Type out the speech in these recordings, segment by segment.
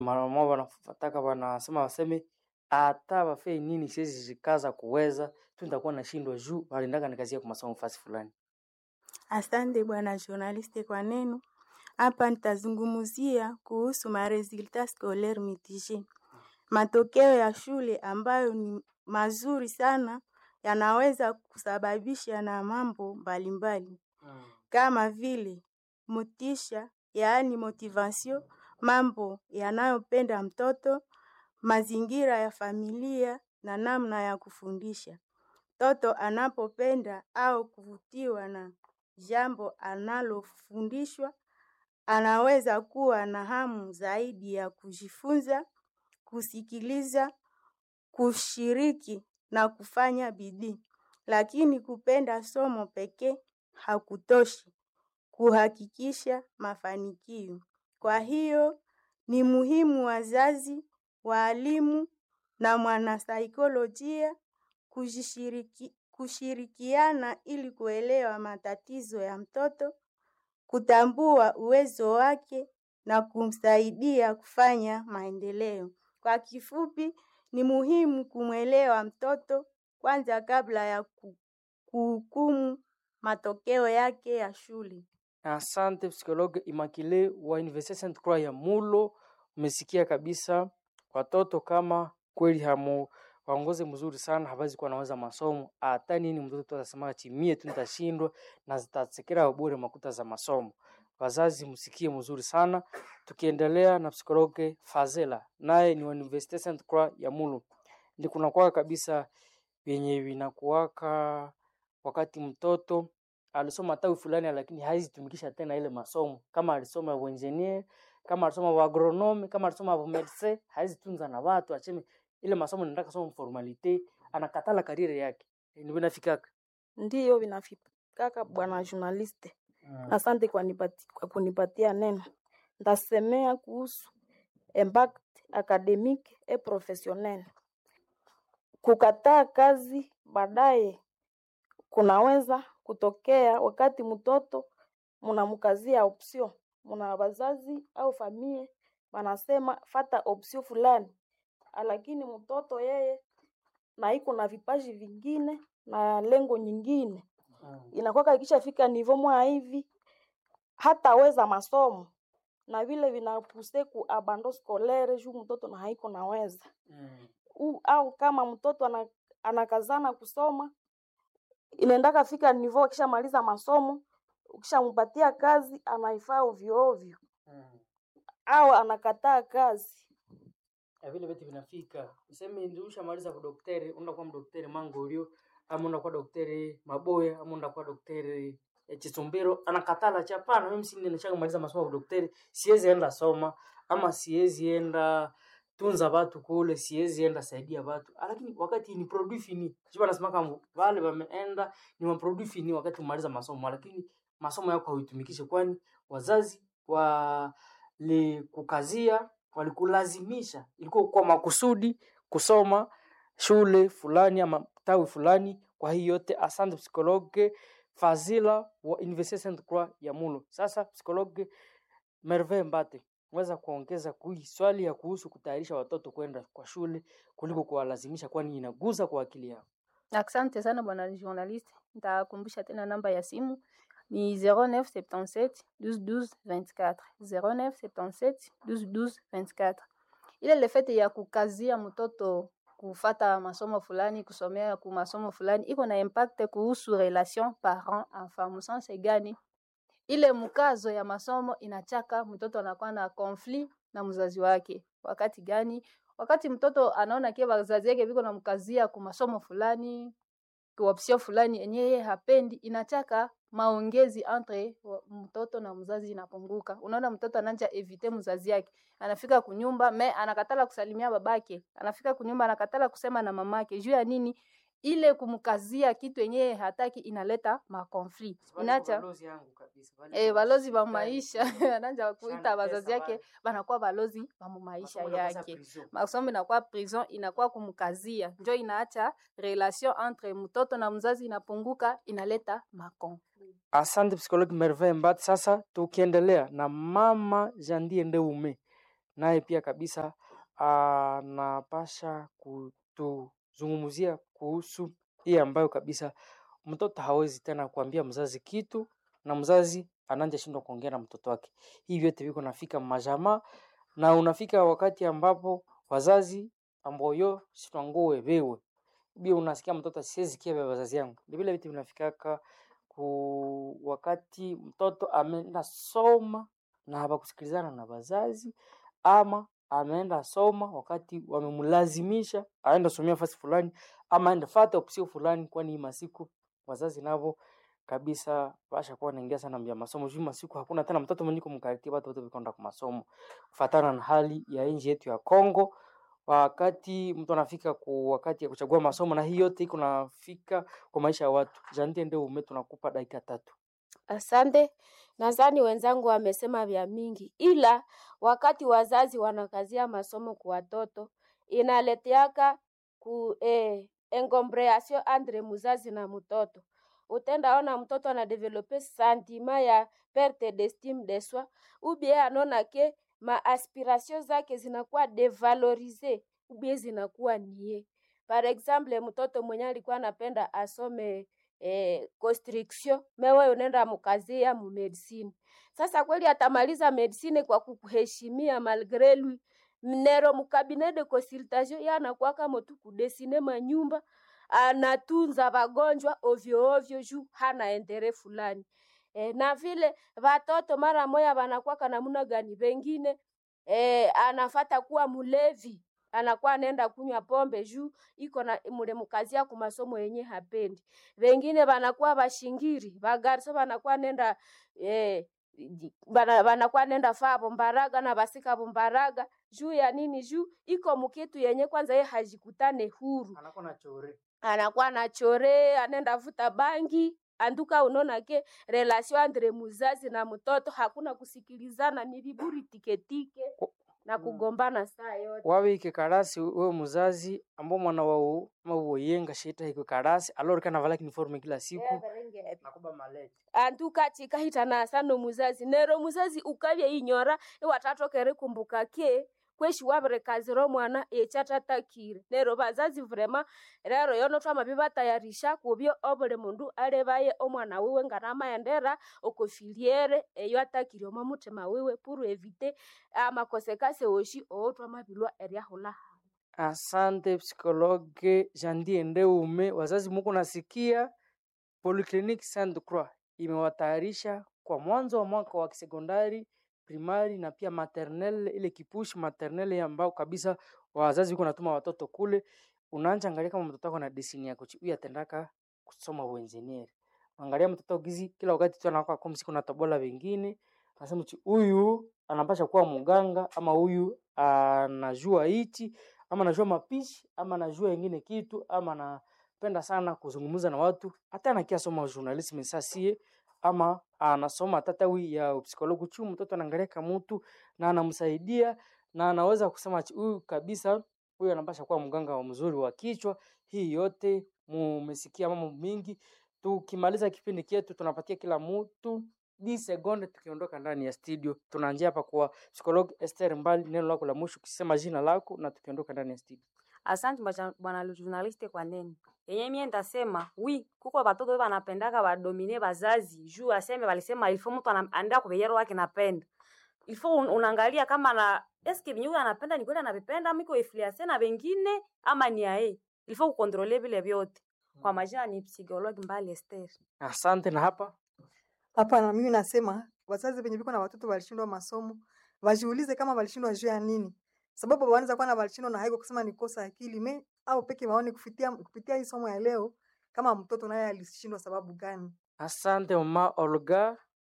mara wanataka wanasema waseme hata wafei nini, siwezi jikaza kuweza tu, nitakuwa nashindwa juu waliendaka nikazia kwa masomo fasi fulani. Asante bwana journaliste kwa neno. Hapa nitazungumzia kuhusu maresultat scolaire mitigé. Matokeo ya shule ambayo ni mazuri sana yanaweza kusababisha na mambo mbalimbali kama vile motisha, yaani motivation, mambo yanayopenda mtoto, mazingira ya familia na namna ya kufundisha. Mtoto anapopenda au kuvutiwa na jambo analofundishwa, anaweza kuwa na hamu zaidi ya kujifunza, kusikiliza, kushiriki na kufanya bidii. Lakini kupenda somo pekee hakutoshi kuhakikisha mafanikio. Kwa hiyo ni muhimu wazazi, walimu na mwanasaikolojia kujishiriki, kushirikiana ili kuelewa matatizo ya mtoto, kutambua uwezo wake na kumsaidia kufanya maendeleo. Kwa kifupi, ni muhimu kumwelewa mtoto kwanza kabla ya ku- kuhukumu matokeo yake ya shule. Asante psikologe Immaculée wa Université Sainte Croix ya Mulo. Umesikia kabisa watoto kama kweli hamu waongoze mzuri sana, hawezi kuwa naweza masomo hata nini, mtoto atasema chimie tu nitashindwa na zitasekera bure makuta za masomo. Wazazi msikie mzuri sana. Tukiendelea na psikologe Fazela, naye ni wa Université Sainte Croix ya Mulo, ndi kunakuwa kabisa vyenye vinakuwaka wakati mtoto alisoma tawi fulani lakini haizitumikisha tena ile masomo. Kama alisoma uengineer, kama alisoma wa agronome, kama alisoma wa medecin, haizitunza na watu acheme ile masomo nenda soma formalite, anakatala kariere yake. Ndio inafikaka. Ndiyo vinafikaka bwana journaliste. Asante kwa, nipati, kwa kunipatia neno. Ndasemea kuhusu impact academique et professionnel. Kukataa kazi baadaye kunaweza kutokea wakati mtoto mnamkazia option, mna wazazi au familia wanasema fata option fulani, lakini mtoto yeye na iko na vipaji vingine na lengo nyingine inakuwa ikishafika nivo mwa hivi hataweza masomo na vile vinapuse ku abandon scolaire juu mtoto na haiko naweza U, au kama mtoto ana, anakazana kusoma inaendaka fika nivo akishamaliza masomo ukishampatia kazi anaifaa ovyo ovyo au anakataa kazi Ya vile vitu vinafika. Useme ndio ushamaliza kwa daktari, unaenda kwa daktari Mangorio, ama unaenda kwa daktari Maboya, ama unaenda kwa daktari eh, Chisumbiro, anakatala chapana, mimi si ninashaka maliza masomo ya daktari, siwezi enda soma ama siwezi enda tunza watu kule, siwezi enda saidia watu. Lakini wakati ni produit fini, sio wanasema kama wale wameenda ni wa produit fini wakati umaliza masomo, lakini masomo yako hauitumikishe, kwani wazazi walikukazia walikulazimisha, ilikuwa kwa makusudi kusoma shule fulani ama tawi fulani. Kwa hiyo yote, asante psikologe Fazila wa Université Sainte Croix ya Mulo. Sasa psikologe Merveille Mbate, unaweza kuongeza kui swali ya kuhusu kutayarisha watoto kwenda kwa shule kuliko kuwalazimisha, kwani inaguza kwa akili yao. Asante sana bwana journaliste, nitakumbusha tena namba ya simu ni 0977 12 12 24 0977 12 12 24. Ile le fait ya kukazia mtoto kufata masomo fulani kusomea ku masomo fulani iko na impact kuhusu relation parent enfant. Msanse gani? Ile mkazo ya masomo inachaka mtoto anakuwa na conflit na mzazi wake. Wakati gani? Wakati mtoto anaona kia wazazi yake viko na mkazia ku masomo fulani ku option fulani yenye yeye hapendi, inachaka maongezi entre wa- mtoto na mzazi inapunguka. Unaona mtoto ananja evite mzazi yake, anafika kunyumba me anakatala kusalimia babake, anafika kunyumba anakatala kusema na mamake. Juu ya nini? Ile kumkazia kitu yenye hataki inaleta makonflit, inacha Eh, balozi ba maisha ananja kuita wazazi yake banakuwa balozi ba mu maisha yake. Masomo inakuwa prison, inakuwa kumkazia, njo inaacha relation entre mtoto na mzazi inapunguka, inaleta makonflit. Asante psikologi Merveille Mbati. Sasa tukiendelea na mama Jandie Ndeume, naye pia kabisa anapasha kutuzungumzia kuhusu hii ambayo kabisa mtoto hawezi tena kuambia mzazi kitu na mzazi ananja shindwa kuongea na mtoto wake. Hii vyote viko nafika majamaa na unafika wakati ambapo wazazi amboyo sitwangue vewe bia unasikia mtoto siwezi kia vya wazazi yangu. Ni vile vitu vinafikaka ku wakati mtoto ameenda soma na hawakusikilizana na wazazi ama ameenda soma wakati wamemlazimisha aenda somea fasi fulani ama aenda fata opsio fulani, kwani hii masiku wazazi navo kabisa basha kuwa naingia sana mbia masomo juu masiku hakuna tena mtoto mwenye kumkaribia watu wote vikonda kwa masomo kufatana na hali ya nchi yetu ya Kongo wakati mtu anafika ku wakati ya kuchagua masomo na hii yote iko nafika kwa maisha ya watu. Janite ndio ume tunakupa dakika tatu. Asante. Nadhani wenzangu wamesema vya mingi, ila wakati wazazi wanakazia masomo kwa watoto inaleteaka ku eh, engombriasio andre muzazi na mtoto. Utendaona mtoto anadevelope santima ya perte d'estime de soi ubie anaona ke maaspiration zake zinakuwa devalorize ubie zinakuwa nie. Par exemple, mtoto mwenye alikuwa anapenda asome eh, constriction mewe unaenda mukazia mu medicine. Sasa kweli atamaliza medicine kwa kukuheshimia malgre lui mnero mukabinet de consultation ya anakuwa kama tu kudesine manyumba anatunza wagonjwa ovyo ovyo juu hana endere fulani. E, na vile watoto mara moya wanakuwa namuna gani, wengine e, anafata kuwa mulevi anakuwa anaenda kunywa pombe juu iko na mule mukazia ku masomo yenye hapendi. Wengine wanakuwa bashingiri, bagarso wanakuwa nenda eh, bana, wanakuwa nenda faa bombaraga na basika bombaraga juu ya nini? Juu iko mukitu yenye kwanza ye hajikutane huru Anakuwa na chore. anakuwa na chore, anenda vuta bangi anduka. Unaona ke relation andre muzazi na mtoto hakuna kusikilizana, ni viburi tiketike na Mm. kugombana saa yote. wawe ike karasi wewe muzazi ambao mwana wao mawoyenga shita iko karasi alori kana vala uniforme kila siku nakuba malete anduka chikahitana sano muzazi nero muzazi ukavya inyora iwatatokere kumbuka ke kweshi wavire kaziro mwana echatatakire nero bazazi vrema rero yono twamabi batayarisha kubyo obule mundu alebaye omwana wiwe nganamaendera okofiliere eyo atakire omo mutima wiwe puru evite amakosekase oshi oo twamabilwa eriahula asante psikologe jandie ndeume wazazi muko nasikia polyclinique sainte croix imewatayarisha kwa mwanzo wa mwaka wa kisekondari primari na pia maternelle ile kipushi maternelle ambao kabisa wazazi wiko natuma watoto kule unaanja angalia kama mtoto wako na desini yako chi huyu atendaka kusoma uengineer angalia mtoto gizi kila wakati tu anakuwa kwa msiku na tobola wengine anasema chi huyu anapasha kuwa mganga ama huyu anajua hichi ama anajua mapishi ama anajua ingine kitu ama anapenda sana kuzungumza na watu hata anakia soma journalism sasie ama anasoma hata tawi ya psikologi chu mtoto anaangalia kama mtu na anamsaidia na anaweza kusema ati huyu kabisa huyu anapasha kuwa mganga wa mzuri wa kichwa. Hii yote mumesikia mambo mingi. Tukimaliza kipindi chetu, tunapatia kila mtu di sekunde, tukiondoka ndani ya studio. Tunaanzia hapa kwa psikologi Esther Mbali, neno lako la mwisho ukisema jina lako na tukiondoka ndani ya studio. Asante bwana- bwana journaliste kwa neno yenye mie ndasema wi kuko batoto banapendaka badomine bazazi juu aseme balisema ilfo mtu ana- anaenda kubeyero wake napenda ilfo un, unaangalia kama na eske binyu anapenda ni kweli anavipenda ama iko influence na wengine ama ni ae ilfo kukontrole vile vyote kwa majina ni psikologi Mbali Esther Asante. Na hapa Hapana, mimi nasema wazazi wenye viko na watoto walishindwa masomo wajiulize kama walishindwa juu ya nini, sababu wanaweza kuwa na walishindwa na haiko kusema ni kosa akili me au peke waone kupitia kupitia hii somo ya leo kama mtoto naye alishindwa sababu gani. asante mama Olga.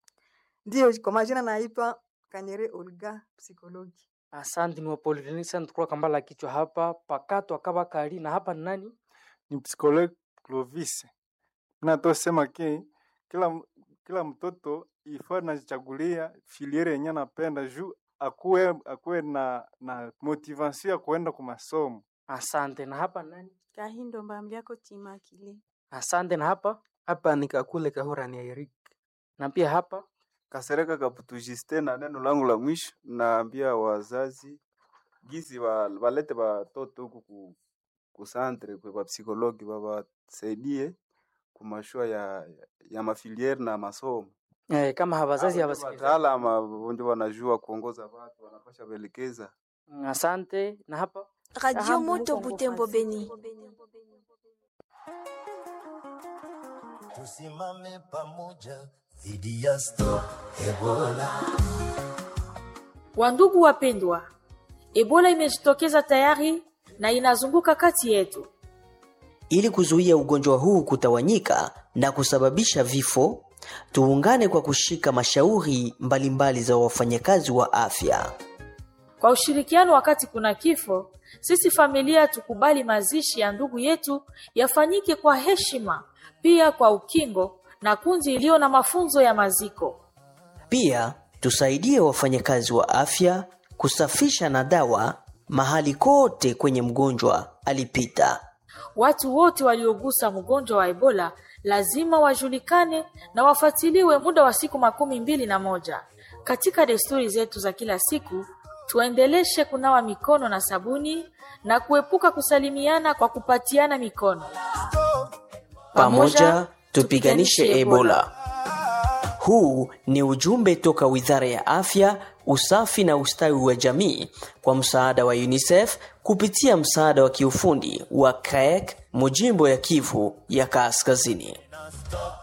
Ndio, kwa majina naitwa Kanyere Olga, psikologi. Asante ni wa Polyclinic Sainte Croix Kambala kichwa hapa pakato akaba kali na hapa ni nani? ni psychologue Clovis. Natosema ke kila, m- kila mtoto ifaa najichagulia filiere yenye anapenda juu akuwe, akuwe na, na motivation ya kuenda kwa masomo. Asante. Na hapa ni nani? Kahindo mbambiako chimakile. Asante. Na hapa Hapa ni Kakule Kahura ni Eric. na pia hapa Kasereka Kaputu Justin, na neno langu la mwisho naambia wazazi gizi wa, walete watoto huku ku, kusantre kwa psikologi wawasaidie kumashua ya, ya mafiliere na masomo eh, kama hawazazi Hao ndio hawasikiliza. wataalamu ndio wanajua kuongoza watu, wanapasha kuelekeza. Asante. Na hapa Radio Ahambu Moto huko Butembo Mkofazi. Beni. Tusimame pamoja dhidi ya Stop Ebola. Wandugu wapendwa, Ebola imejitokeza tayari na inazunguka kati yetu. Ili kuzuia ugonjwa huu kutawanyika na kusababisha vifo, tuungane kwa kushika mashauri mbalimbali za wafanyakazi wa afya. Kwa ushirikiano wakati kuna kifo, sisi familia tukubali mazishi ya ndugu yetu yafanyike kwa heshima, pia kwa ukingo na kundi iliyo na mafunzo ya maziko. Pia tusaidie wafanyakazi wa afya kusafisha na dawa mahali kote kwenye mgonjwa alipita. Watu wote waliogusa mgonjwa wa Ebola lazima wajulikane na wafuatiliwe muda wa siku makumi mbili na moja. Katika desturi zetu za kila siku, tuendeleshe kunawa mikono na sabuni na kuepuka kusalimiana kwa kupatiana mikono. Pamoja tupiganishe Ebola. Huu ni ujumbe toka Wizara ya Afya, Usafi na Ustawi wa Jamii kwa msaada wa UNICEF kupitia msaada wa kiufundi wa CREC, Mujimbo ya Kivu ya Kaskazini.